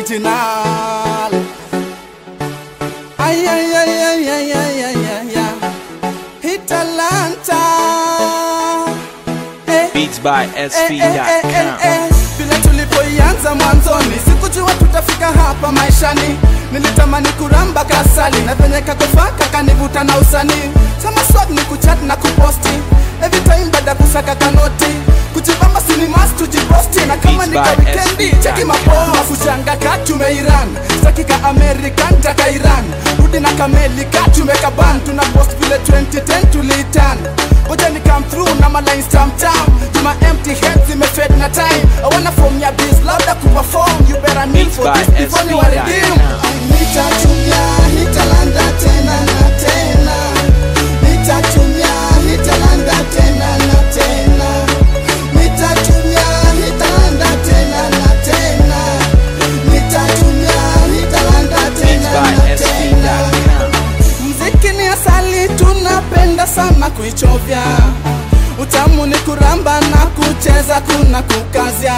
original. Ay, ay, ay, ay, ay, ay, ay, ay, ay. Hitalanta. Eh, Beats by eh, eh, eh, eh, SV.com. eh. Vile tulipoianza mwanzoni, sikujua tutafika hapa maishani. Nilitamani kuramba kasali na venye kakofaka kanivuta na usanii. Sama swag ni kuchat na kuposti every time baada kusaka kanoti kujibamba sinimas tujiposti na kama Beats nika by wikendi SV. cheki mapoa kuchanga katume Iran sakika American taka Iran rudi na kameli katumeka ban tuna post vile 2010 tulitan Ngoja ni come through na ma lines tam tam Tuma empty heads zimefed na time I wanna form ya biz labda kuperform You better kneel Beats for by this before you are redeem SV.com. Nitatumia hitalanda tena na tena Nitatumia hitalanda tena na tena Nitatumia hitalanda tena na tena Nitatumia hitalanda Beats tena by na tena SV.com. Mziki ni asali, tunapenda sana kuichovya. Utamu ni kuramba na kucheza, kuna kukazya.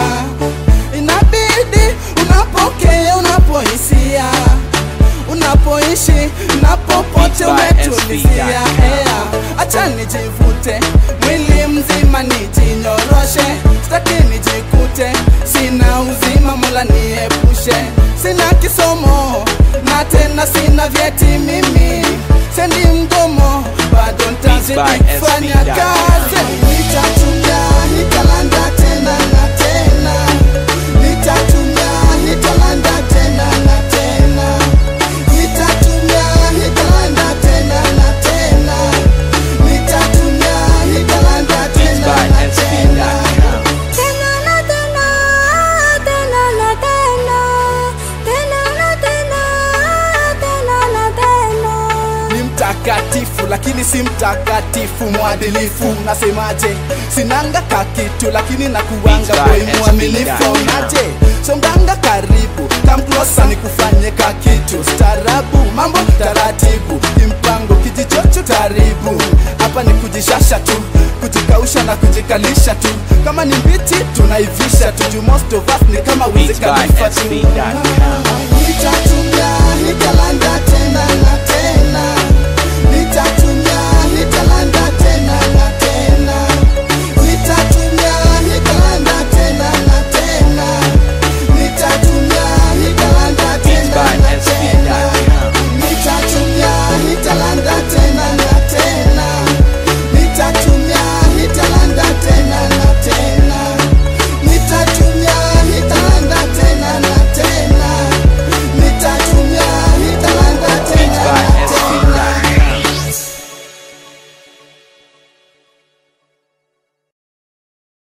Inabidi unapokea, unapohisia, unapoishi na popote Beats by umetulizia. SV.com. Yeah. Acha nijivute mwili mzima nijinyoroshe, sitaki nijikute sina uzima, Mola niepushe. Sina kisomo na tena sina vyeti mimi, sendi mgomo, bado Beats by ntazidi kufanya SV.com. kazi. Nitatumia nitalanda tena na tena, nitatumia nitalanda tena na tena, nitatumia nitalanda tena na tena, nitatumia nitalanda Beats tena by na tena. SV.com. Tena na tena, tena na tena, tena na tena, tena na tena. ni mtakatifu lakini si mtakatifu mwadilifu nasemaje sinanga kakitu lakini nakuwanga Beats by boy mwaminifu SB.com. naje songanga karibu kamklosa ni kufanye kakitu starabu mambo taratibu kimpango kijichocho karibu hapa ni kujishasha tu kujikausha na kujikalisha tu kama ni mbichi tunaivisha tu juu most of us ni kama Beats by wizikalifa tu SV.com. Nitatumia nitalanda tena na tena